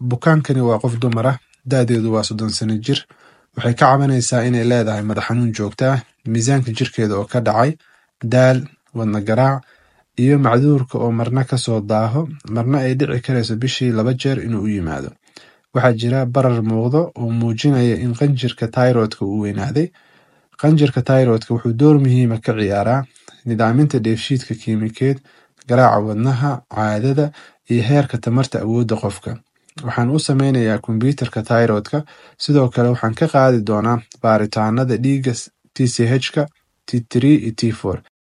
bukaankani waa qof dumar ah da'deedu waa soddon sano jir waxay ka cabanaysaa inay leedahay madax xanuun joogto ah miisaanka jirkeeda oo ka dhacay daal wadna garaac iyo macduurka oo marna ka soo daaho marna ay dhici karayso bishii laba jeer inuu u yimaado waxaa jira barar muuqdo oo muujinaya in qanjirka tayroodka uu weynaaday qanjirka tayroodka wuxuu door muhiima ka ciyaaraa nidaaminta dheefshiidka kiimikeed garaaca wadnaha caadada iyo heerka tamarta awoodda qofka waxaan u sameynayaa kombyuutarka tayroodka sidoo kale waxaan ka qaadi doonaa baaritaanada dhiigga tchka t3 iyo t4